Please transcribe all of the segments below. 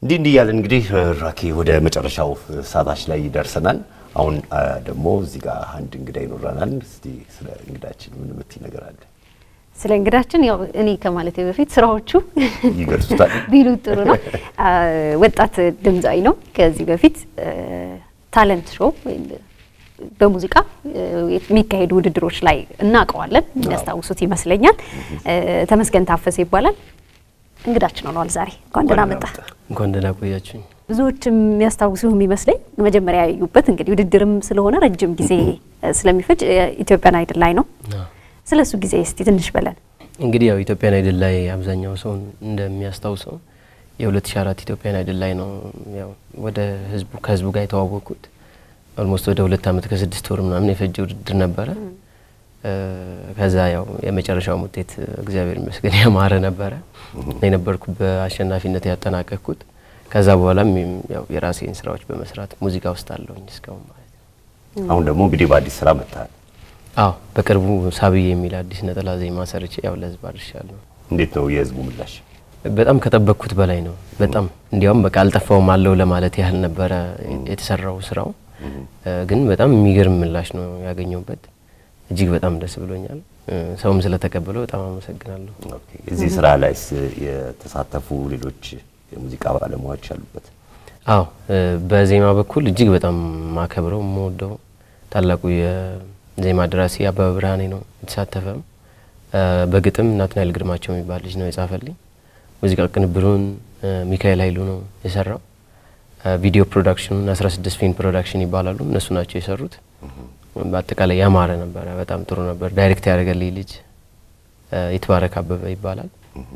እንዲህ እንዲህ እያለን እንግዲህ ራኬ ወደ መጨረሻው ሰዓታች ላይ ደርሰናል። አሁን አ፣ ደግሞ እዚህ ጋር አንድ እንግዳ ይኖረናል። እስቲ ስለ እንግዳችን ምን የምትይ ነገር አለ? ስለ እንግዳችን ያው እኔ ከማለቴ በፊት ስራዎቹ ይገልጹታል። ቢሉ ጥሩ ነው። አ፣ ወጣት ድምፃዊ ነው። ከዚህ በፊት አ፣ ታለንት ሾው ወይም በሙዚቃ አ፣ የሚካሄዱ ውድድሮች ላይ እናውቀዋለን። የሚያስታውሱት ይመስለኛል። አ፣ ተመስገን ታፈሰ ይባላል። እንግዳችን ሆኗል ዛሬ። እንኳን ደህና መጣ። እንኳን ደህና ቆያችሁኝ። ብዙዎች የሚያስታውሱ የሚመስለኝ መጀመሪያ ያዩበት እንግዲህ ውድድርም ስለሆነ ረጅም ጊዜ አ፣ ስለሚፈጅ አ፣ ኢትዮጵያን አይድል ላይ ነው። ስለ እሱ ጊዜ እስቲ ትንሽ በለን። እንግዲህ ያው ኢትዮጵያን አይድል ላይ አብዛኛው ሰው እንደሚያስታውሰው የ2004 ኢትዮጵያን አይድል ላይ ነው ያው ወደ ህዝቡ ከህዝቡ ጋር የተዋወቅኩት። ኦልሞስት ወደ ሁለት ዓመት ከስድስት ወር ምናምን የፈጀ ውድድር ነበረ። እ፣ ከዛ ያው የመጨረሻው ውጤት እግዚአብሔር ይመስገን ያማረ ነበረ። የነበርኩ በአሸናፊነት ያጠናቀቅኩት። ከዛ በኋላም ያው የራሴን ስራዎች በመስራት ሙዚቃ ውስጥ አለሁኝ እስካሁን ማለት ነው። አሁን ደግሞ እንግዲህ በአዲስ ስራ መጥተሃል። አዎ በቅርቡ ሳብዬ የሚል አዲስ ነጠላ ዜማ ሰርቼ ያው ለህዝብ አድርሻለሁ። እንዴት ነው የህዝቡ ምላሽ? በጣም ከጠበቅኩት በላይ ነው። በጣም እንዲያውም በቃ አልጠፋውም አለው ለማለት ያህል ነበረ የተሰራው ስራው። እ፣ ግን በጣም የሚገርም ምላሽ ነው ያገኘሁበት። እጅግ በጣም ደስ ብሎኛል። እ፣ ሰውም ስለተቀበለው በጣም አመሰግናለሁ። ኦኬ። እዚህ ስራ ላይስ የተሳተፉ ሌሎች የሙዚቃ ባለሙያዎች አሉበት? አዎ እ፣ በዜማ በኩል እጅግ በጣም ማከብረው የምወደው ታላቁ የዜማ ደራሲ አበበ ብርሃኔ ነው የተሳተፈም። እ፣ በግጥም ናትናኤል ግርማቸው የሚባል ልጅ ነው የጻፈልኝ። ሙዚቃ ቅንብሩን እ፣ ሚካኤል ኃይሉ ነው የሰራው። እ፣ ቪዲዮ ፕሮዳክሽኑን 16 ፊልም ፕሮዳክሽን ይባላሉ እነሱ ናቸው የሰሩት። በአጠቃላይ ያማረ ነበረ፣ በጣም ጥሩ ነበር። ዳይሬክት ያደረገልኝ ልጅ እ፣ ይትባረክ አበበ ይባላል።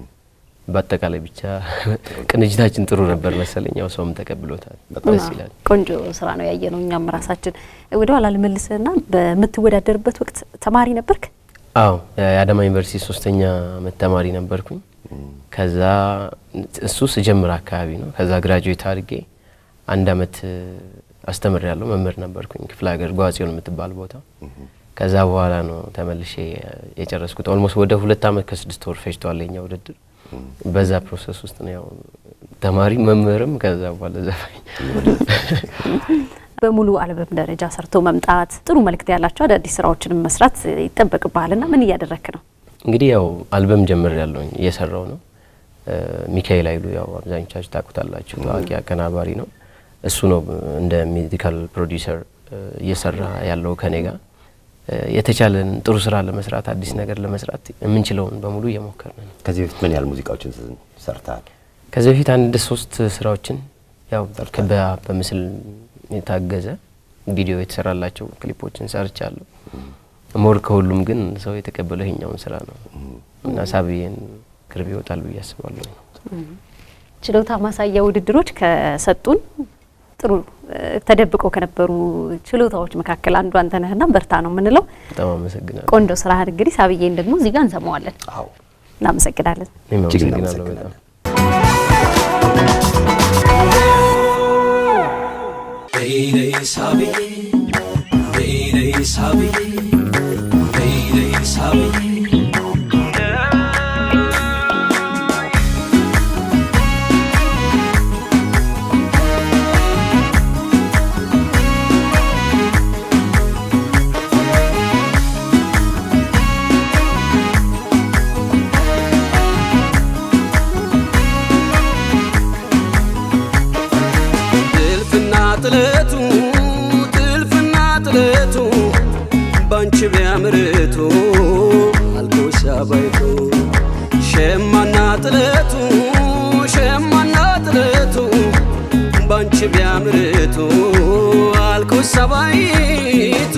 በአጠቃላይ ብቻ ቅንጅታችን ጥሩ ነበር መሰለኝ። ያው ሰውም ተቀብሎታል። ደስ ይላል። ቆንጆ ስራ ነው ያየ ነው። እኛም ራሳችን ወደ ኋላ ልመልስና በምትወዳደርበት ወቅት ተማሪ ነበርክ? አዎ የአዳማ ዩኒቨርሲቲ ሶስተኛ አመት ተማሪ ነበርኩኝ። ከዛ እሱ ስጀምር አካባቢ ነው። ከዛ ግራጁዌት አድርጌ አንድ አመት አስተምር ያለው መምህር ነበርኩኝ ክፍለ ሀገር ጓጽዮን የምትባል ቦታ። ከዛ በኋላ ነው ተመልሼ የጨረስኩት። ኦልሞስት ወደ ሁለት አመት ከስድስት ወር ፈጅቷል የኛ ውድድር። በዛ ፕሮሰስ ውስጥ ነው ያው ተማሪ መምህርም፣ ከዛ በኋላ ዘፋኝ በሙሉ አልበም ደረጃ ሰርቶ መምጣት ጥሩ መልእክት ያላቸው አዳዲስ ስራዎችን መስራት ይጠበቅብሃልና ምን እያደረክ ነው? እንግዲህ ያው አልበም ጀምር ያለውኝ እየሰራው ነው። እ፣ ሚካኤል ኃይሉ ያው አብዛኞቻችሁ ታውቁታላችሁ፣ ታዋቂ አቀናባሪ ነው። እሱ ነው እንደ ሚዚካል ፕሮዲውሰር እየሰራ ያለው ከኔ ጋር እ፣ የተቻለን ጥሩ ስራ ለመስራት አዲስ ነገር ለመስራት የምንችለውን በሙሉ እየሞከርን ነው። ከዚህ በፊት ምን ያህል ሙዚቃዎችን ሰርተሃል? ከዚህ በፊት አንድ ሶስት ስራዎችን ያው በ- በምስል የታገዘ ቪዲዮ የተሰራላቸው ክሊፖችን ሰርቻለሁ። ሞር ከሁሉም ግን ሰው የተቀበለው ይሄኛውን ስራ ነው እና ሳብዬን ቅርብ ይወጣል ብዬ አስባለሁ። ችሎታ ማሳያ ውድድሮች ከሰጡን ጥሩ እ፣ ተደብቀው ከነበሩ ችሎታዎች መካከል አንዱ አንተ ነህና በርታ ነው የምንለው። በጣም አመሰግናለሁ። ቆንጆ ስራህን እንግዲህ ሳብዬን ደግሞ እዚህ ጋር እንሰማዋለን። አዎ እናመሰግናለን። እኔም እጅግ አመሰግናለሁ በጣም እናመሰግናለን። Baby sabi, baby sabi, baby sabi. ጥልፍና ጥለቱ ጥልፍና ጥለቱ ባንቺ ቢያምርቱ አልኮሳ ባይቱ ሸማና ጥለቱ ሸማና ጥለቱ ባንቺ ቢያምርቱ አልኮሳ ባይቱ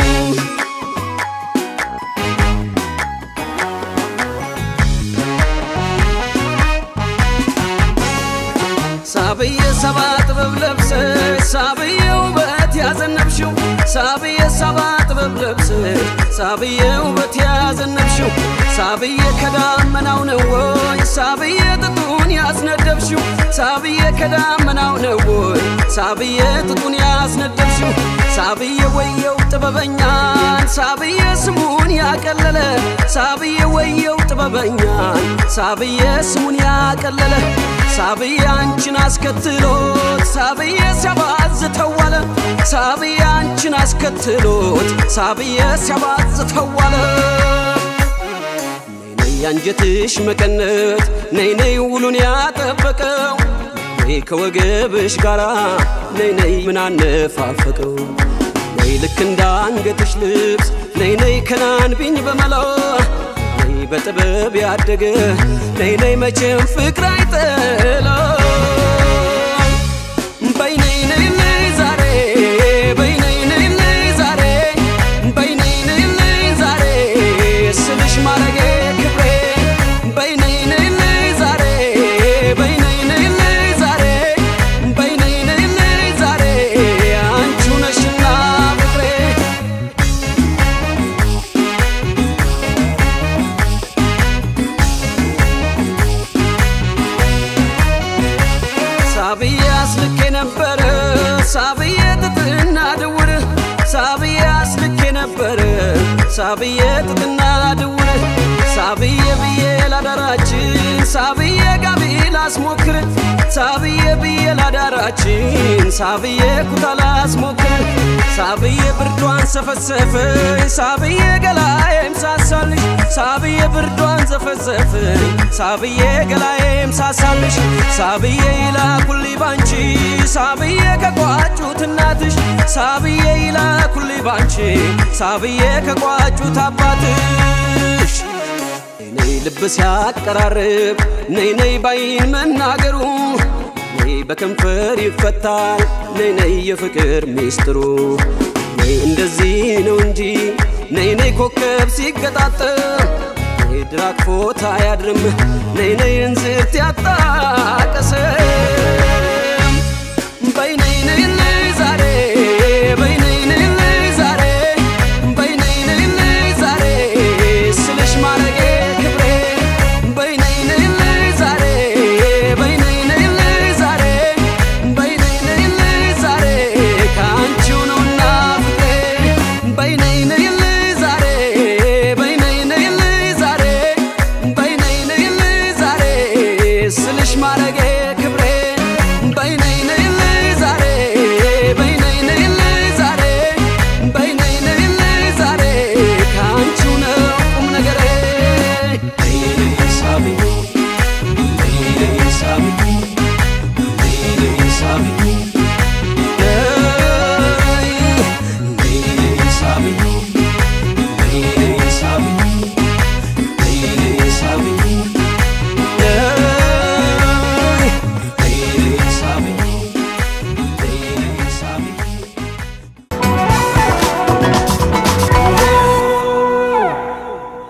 ሳብዬ ሰባ ጥበብ ለብሰሽ ሳብዬ ውበት ያዘነብሽው ሳብዬ ሰባ ጥበብ ለብሰሽ ሳብዬ ውበት ያዘነብሽው ሳብዬ ከዳመናው ነው ወይ ሳብዬ ጥጡን ያስነደብሽው ሳብዬ ከዳመናው ነው ወይ ሳብዬ ጥጡን ያስነደብሽው ሳብዬ ወየው ጥበበኛን ሳብዬ ስሙን ያቀለለ ሳብዬ ወየው ጥበበኛን ሳብዬ ስሙን ያቀለለ ሳብዬ አንቺን አስከትሎት ሳብዬ ሲያባዝተዋለ ሳብዬ አንቺን አስከትሎት ሳብዬ ሲያባዝተዋለ ነይ አንጀትሽ መቀነት ነይ ነይ ውሉን ያጠበቀው ነይ ከወገብሽ ጋራ ነይ ነይ ምን አነፋፈቀው ነይ ልክ እንደ አንገትሽ ልብስ ነይ ነይ ከናንቢኝ በመላው ነይ በጥበብ ያደገ ነይ ነይ መቼም ፍቅር አይጠለው በይ ነይ ነይ ነይ ዛሬ በይ ነይ ነይ ነይ ዛሬ በይ ነይ ነይ ነይ ዛሬ ስልሽ ማረጌ ክብሬ በይ ነይ ነይ ነይ ዛሬ በይ ነይ ነይ ነይ ዛሬ በይ ነይ ነይ ነይ ዛሬ አንቺው ነሽና ፍቅሬ ሳብዬ አስልኬ ነበረ ሳብዬ ጥጥና ድውር ሳብዬ አስልኬ ነበረ ሳብዬ ጥጥና ድውር ሳብዬ ብዬ ላዳራችን ሳብዬ ጋቢ ላስሞክር ሳብዬ ብዬ ላዳራችን ሳብዬ ኩታ ላስሞክር ሳብዬ ብርዷን ሰፈሰፈኝ ሳብዬ ገላዬም ሳሳልሽ ሳብዬ ብርዷን ዘፈዘፈኝ ሳብዬ ገላዬም ሳሳልሽ ሳብዬ ይላኩልኝ ባንቺ ሳብዬ ከቋጩት እናትሽ ሳብዬ ይላኩልኝ ባንቺ ሳብዬ ከቋጩት አባትሽ ነይ ልብ ሲያቀራርብ ነይ ነይ ባይን መናገሩ ነይ በከንፈር ይፈታል ነይ ነይ የፍቅር ሚስጥሩ ነይ እንደዚህ ነው እንጂ ነይ ነይ ኮከብ ሲገጣጠም ነይ ድራክፎት አያድርም ነይ ነይ እንዝርት ያጣቀሰም በይ ነይ ነይ ነይ ዛሬ በይ ነይ ነይ ነይ ዛሬ በይ ነይ ነይ ነይ ዛሬ ስልሽ ማረጌ ክብሬ በይ ነይ ነይ ነይ ዛሬ በይ ነይ ነይ ነይ ዛሬ በይ ነይ ነይ ነይ ዛሬ ከአንቺው ነውና ፍቅሬ በይ ነይ ነይ ነይ ዛሬ በይ ነይ ነይ ነይ ዛሬ በይ ነይ ነይ ነይ ዛሬ ስልሽ ማረጌ ክብሬ በይ ነይ ነይ ነይ ዛሬ በይ ነይ ነይ ነይ ዛሬ በይ ነይ ነይ ነይ ዛሬ ከአንቺው ነው ቁም ነገሬ ነይ ነይ ሳቢ ነይ ነይ ሳቢ ነይ ነይ ሳቢ